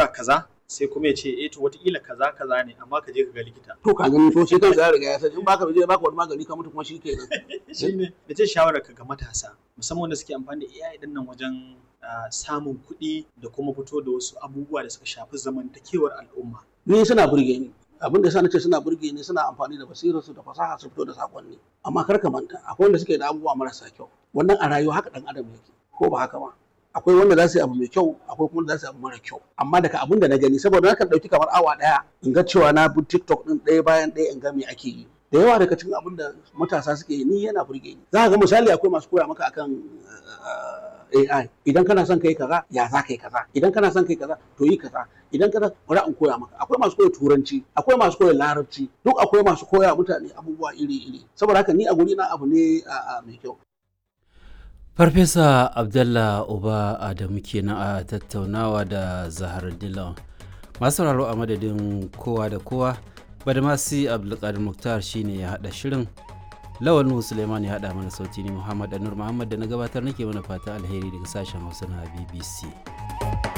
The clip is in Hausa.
shawara kaza sai kuma ya ce eh to wataƙila kaza kaza ne amma ka je ka ga likita to ka gani to shi kansa ya riga ya san in baka je baka wani magani ka mutu kuma shi kenan shine da ce shawara ka ga matasa musamman wanda suke amfani da AI din nan wajen ah, samun kuɗi da kuma fito da wasu abubuwa da suka shafi zamantakewar al'umma ni suna burge ni abin da yasa nace suna burge ni suna amfani da basirarsu da fasaha su fito da sakonni amma kar ka manta akwai wanda suke da abubuwa marasa kyau wannan a rayuwa haka dan adam yake ko ba haka ba akwai wanda za su yi abu mai kyau akwai kuma wanda za su yi abu mara kyau amma daga abin da na gani saboda nakan dauki kamar awa daya in ga cewa na bi TikTok din ɗaya bayan ɗaya in ga me ake yi da yawa daga cikin abin da matasa suke yi ni yana burge ni za ka ga misali akwai masu koya maka akan uh, AI idan kana son kai kaza ya za kai kaza idan kana son kai kaza to yi kaza idan kana bari in koya maka akwai masu koya turanci akwai masu koya larabci duk akwai masu koya mutane abubuwa iri iri saboda haka ni a guri na abu ne a mai kyau Farfesa Abdallah Uba Adamu kenan a tattaunawa da Zahar Dillon. Masu sauraro a madadin kowa da kowa, Badamasi Abdulkadir Muktar shine ya haɗa shirin. Lawal Nuhu Suleiman ya haɗa mana sauti ni Muhammad Anur Muhammad da na gabatar nake mana fata alheri daga sashen Hausa na BBC.